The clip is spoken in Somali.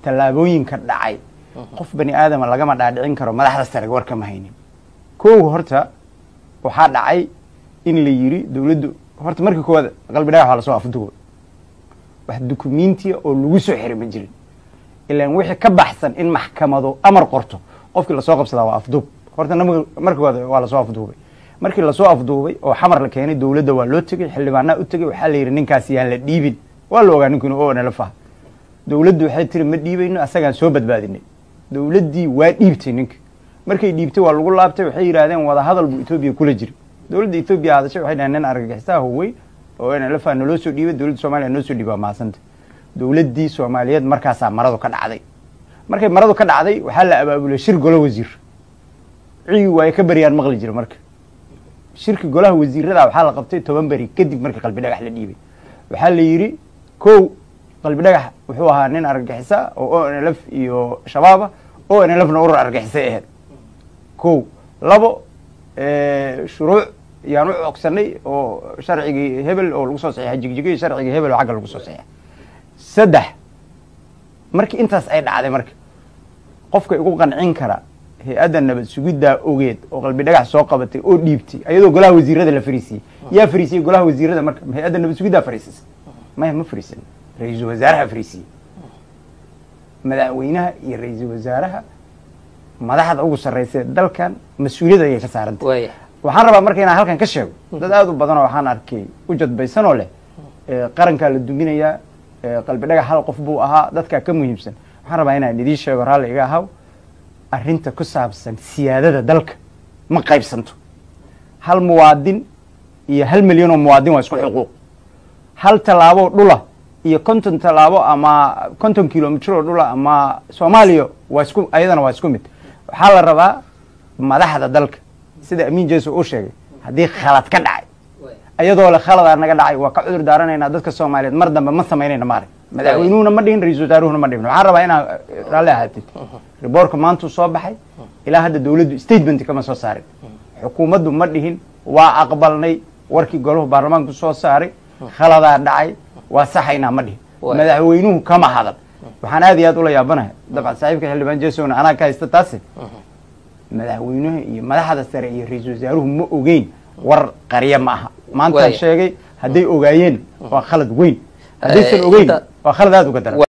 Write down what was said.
tallaabooyinka dhacay qof bani aadama lagama dhaadhicin karo madaxda sare war kama haynin kow horta waxaa dhacay in la yiri dowladdu horta marka koowaad qalbi dhagax waa lasoo afduubay wax dukumentiya oo lagu soo xiray ma jirin ilaan wixii ka baxsan in maxkamado amar qorto qofkii lasoo qabsadaa waa afduub horta nam- marka koowaad waa lasoo afduubay markii lasoo afduubay oo xamar la keenay dowladda waa loo tegey xildhibaanaa u tegey waxaa la yidhi ninkaas yaan la dhiibin waa la ogaa ninkinu oo nala faha dowladdu waxay tiri ma dhiibayno asagaan soo badbaadinay dowladdii waa dhiibtay ninka markay dhiibtay waa lagu laabtay waxay yidhaahdeen wada hadal buu etoobiya kula jira dowladda etoobiya hadashay waxay dhaheen nin argagixisaha howey oo nlfa naloo soo dhiibay dowladda somaliya noo soo dhiibay waa mahadsanta dowladdii soomaaliyeed markaasaa maradu ka dhacday markay maradu ka dhacday waxaa la abaabulay shir golo wasiir cigi waaye ka baryaan maqli jira marka shirki golaha wasiirada waxaa la qabtay toban beri kadib markii qalbi dhagax la dhiibay waxaa la yidhi kow qalbi dhagax wuxuu ahaa nin argagixisa oo o n l f iyo shabaaba o n l f na urur argagixisay ahayd kow labo shuruuc yaan u cogsanay oo sharcigii hebel oo lagu soo saxiixay jigjigay sharcigii hebel oo xagga lagu soo saxiixay saddex markii intaas ay dhacday marka qofka igu qancin kara hay-adda nabad sugiddaa ogeed oo qalbi dhagax soo qabatay oo dhiibtay ayadoo golaha wasiirada la fariisiyey yaa fariisiyey golaha wasiirada marka ma hay-adda nabad sugiddaa fariisisay maya ma fariisan ra-iisul wasaaraha fariisiyey madaxweynaha iyo ra-iisul wasaaraha madaxda ugu sarraysa ee dalkan mas-uuliyadda ayay ka saarantay waaya waxaan rabaa marka inaan halkan ka sheego dad aada u badanoo waxaan arkay u jadbaysanoo leh ee qarankaa la duminayaa ee qalbi dhagax hal qof buu ahaa dadkaa ka muhiimsan waxaan rabaa inaan idiin sheego raalli iga ahaw arrinta ku saabsan siyaadada dalka ma qaybsanto hal muwaadin iyo hal milyan oo muwaadin waa isku xuquuq hal tallaabo dhula iyo konton tallaabo ama konton kilomitr oo dhula ama soomaaliya waa isku ayadana waa isku mid waxaa la rabaa madaxda dalka sida amiin jeso uu sheegay haddii khalad ka dhacay ayadoo le khaladaa naga dhacay waa ka cudur daaranaynaa dadka soomaaliyeed mar dambe ma samaynayna maarag madaxweynuhuna ma dhihin ra-isul wasaaruhuna ma dhihin waxaan rabaa inaa raalli ahaatid riboorka maantuu soo baxay ilaa hadda dowladdu statement kama soo saarin xukuumaddu ma dhihin waa aqbalnay warkii goluhu baarlamaanku soo saaray khaladaa dhacay waa saxaynaa ma dhihin Waay. madaxweynuhu kama hadan waxaan aad iyo aad ula yaabanahay dabcan saaxiibka xildhibaan jesona anaa ka haysta taasi madaxweynuhu iyo madaxda sare iyo ra-iisul wasaaruhu ma ogeyn war qarya ma aha maantaan Waaya. sheegay hadday ogaayeen waa khalad weyn haddaysan Eh, ogeyn inta- waa khalad aada uga daran